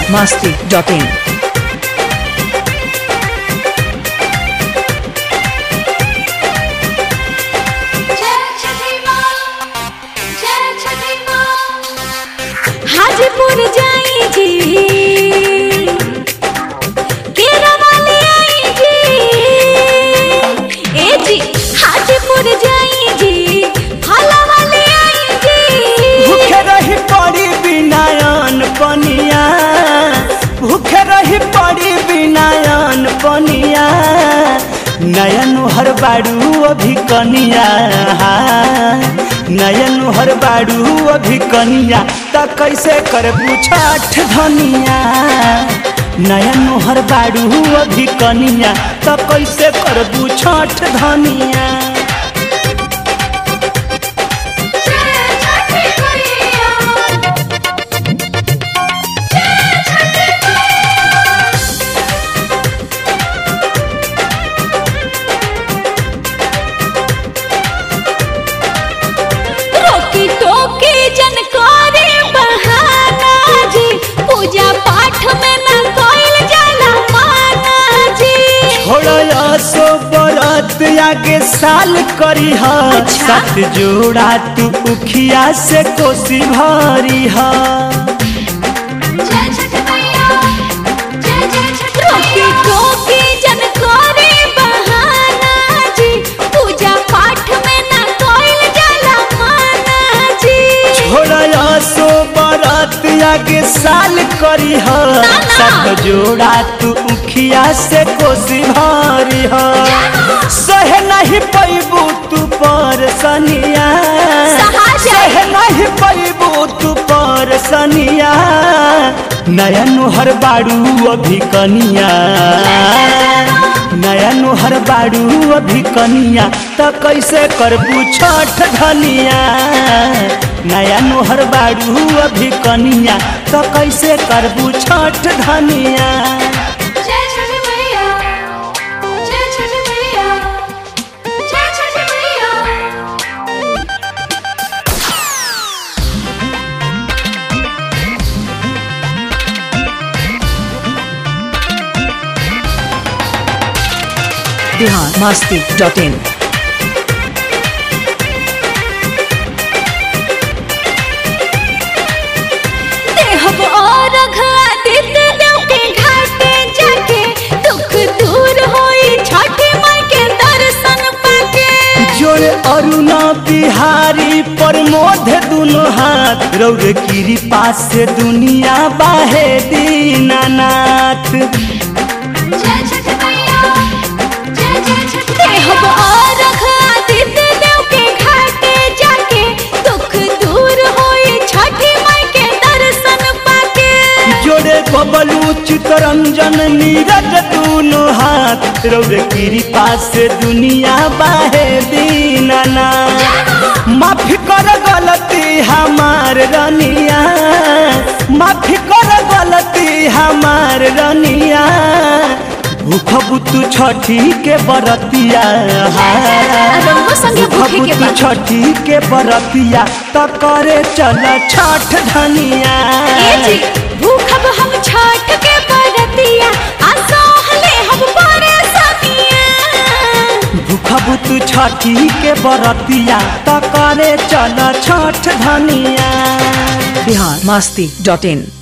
masti.in. Hajipur जाई जी केरा वाले आई जी ए जी हाजीपुर जाई जी फला वाले आई जी भूखे रही पड़ी बिनायन पनिया भूखे रही पड़ी बिनायन पनिया नयन हर बाड़ू अभी कनिया नयन हर बाड़ू अभी कनिया त कैसे करबू छठ धनिया नयन हर बाड़ू अभी कनिया त कैसे करबू छठ धनिया रोकी टोकी जनकारी बहाना जी पूजा पाठ में न कोइल जाला माना जी छोड़ा सो बरत आगे साल करी हा अच्छा। सात जोड़ा तू उखिया से कोसी भरी हा रोकी टोकी जनकारी बहाना जी पूजा पाठ में न कोइल जाला माना जी छोड़ा सो बरत आगे साल करी हा ना। सात जोड़ा तू उखिया से कोसी भरी हा सहे नहीं पैबू तू पर सनिया सहा जाए। सहे नहीं पैबू तू पर सनिया नयन हर बाड़ू अभी कनिया नयन हर बाड़ू अभी कनिया त कैसे करबू छठ धनिया नयन हर बाड़ू अभी कनिया त कैसे करबू छठ धनिया जय छठ मैया जय छठ मैया जय छठ मैया Bihar masti.in. देहब और आदित्य देव के घाटे जाके दुख दूर होई छठी माई के दर्शन पाके जोड़े अरुणा बिहारी प्रमोद दुनो हाथ रौर गिरी पास से दुनिया बाहे दीनानाथ जय छठ मैया जय जय छठ देहब और आदित्य देव के घाटे जाके दुख दूर होई छठी माई के दर्शन पाके जोड़े बबलू चितरंजन नीरज दुनो हाथ रौर गिरी पास से दुनिया बाहे दीनानाथ माफी कर गलती हमार रनिया माफी कर गलती हमार रनिया भूख बुतु छठी के बरतिया रंगो संगे भूखे के बुतु बा। छठी के बरतिया त करे चल छठ धनिया ए जी भूखब हम छठ के बरतिया आ सहले हम परेशानिया भूख बुतु छठी के बरतिया त करे चल छठ धनिया Bihar masti.in.